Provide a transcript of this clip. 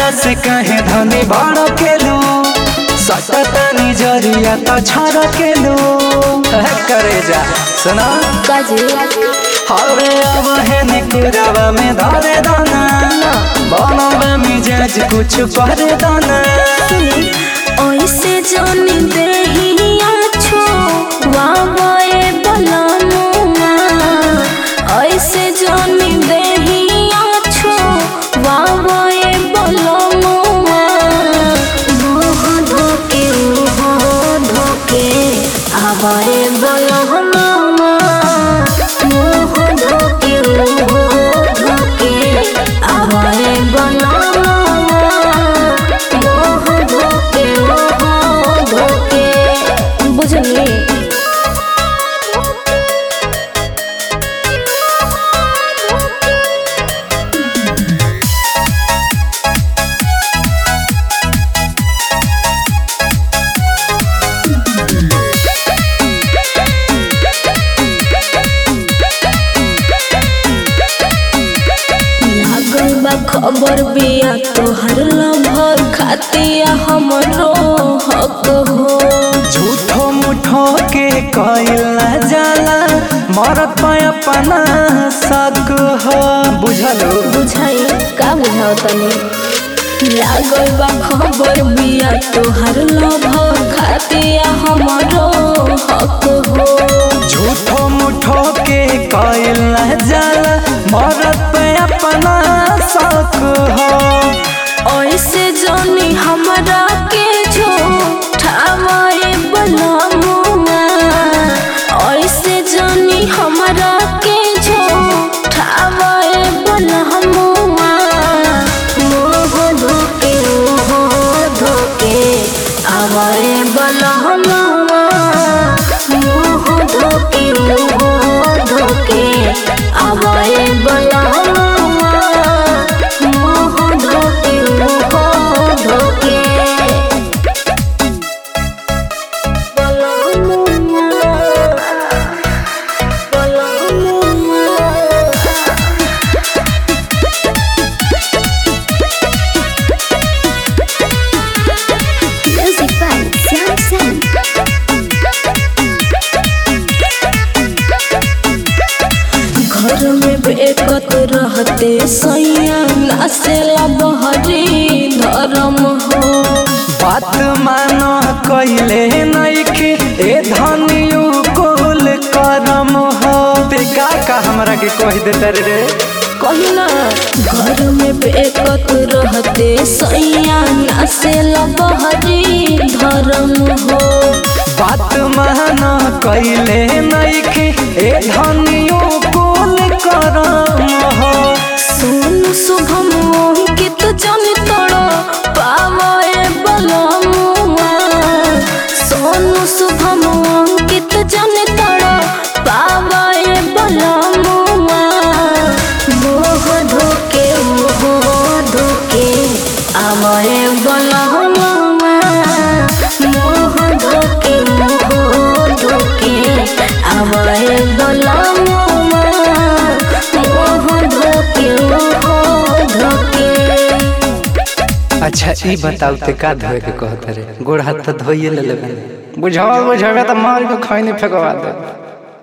हमरा से कहे धनी बड़ केलू सटतनी जरिया तो छड़ केलू करे जा सुना काजे हवे अब है निकुरावा में धरे दाना बनवा मिजाज कुछ करे दाना ऐसे जानी देहिया छो वावे बलनुमा ऐसे जानी देहिया छो वावे बलनुमा मोह धोके मोह धोके आवे बलनुमा मोह धोके मोह धोके आवे बलनुमा मोह धोके मोह धोके बुझली लागल बा खबर बिया तोहर लभर खातिया हमरो हक हो झूठो मुठो के कइला जाला मरत पे अपना शक हो बुझलो बुझाई का बुझाओ तनी लागल बा खबर बिया तोहर लभर खातिया हमरो हक हो झूठो मुठो के कइला जाला मरत पे अपना शक हो ऐसे जानी हमरा के झूठावे बलमुआ ऐसे जानी हमरा के झूठावे बलमुआ मोह धोके मोह धोके आवे बलमुआ मोह धोके मोह धोके आवे बलमुआ मोह धोके मोह धोके बलमुआ बलमुआ Music by Sam Sam. घर में बेकत रहते सैया नासेला बहरी धर्म हो बात मानो कइले नइखे ए धनियु कुल करम हो ते का का हमरा के कह देते रे कहिना घर में बेकत रहते सैया नासेला बहरी धर्म हो बात मानो कइले नइखे ए धनियु कुल करम हो सुन शुभम अंकित जन तोड़ पावे बलमुआ सोनू शुभम अंकित जन तोड़ पावे बलमुआ मोह धोके मोह धोके आवे बलमुआ मोह धोके मोह धोके आवे बलमुआ मोह धोके मोह धोके अच्छा ई बताऊ ते का धोए के कहत रे गोड़ हाथ तो धोइए ले लेबे बुझावा बुझावे त मार के खैनी फेकवा दे